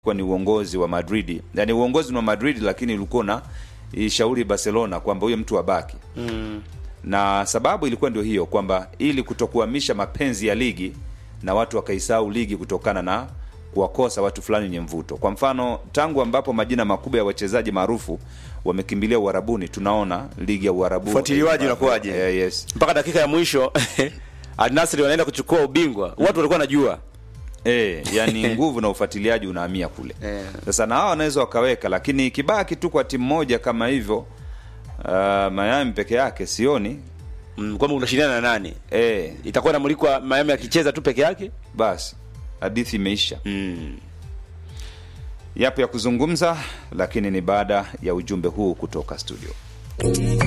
ilikuwa ni uongozi wa Madrid, yani uongozi ni wa Madrid, lakini ulikuwa na ishauri Barcelona kwamba huyo mtu abaki mm. na sababu ilikuwa ndio hiyo kwamba ili kutokuhamisha mapenzi ya ligi na watu wakaisahau ligi kutokana na kuwakosa watu fulani wenye mvuto. Kwa mfano, tangu ambapo majina makubwa ya wachezaji maarufu wamekimbilia Uarabuni, tunaona ligi ya Uarabu Ufuatiliwaji eh, unakuwaje? eh, yes. mpaka dakika ya mwisho Al Nassr wanaenda kuchukua ubingwa watu walikuwa wanajua E, yani nguvu na ufuatiliaji unahamia kule Eh. sasa na hawa wanaweza wakaweka, lakini ikibaki tu kwa timu moja kama hivyo uh, Miami peke yake sioni mm, kwamba unashindana na nani e, itakuwa namulikwa Miami akicheza tu peke yake basi hadithi imeisha. mm. Yapo ya kuzungumza, lakini ni baada ya ujumbe huu kutoka studio.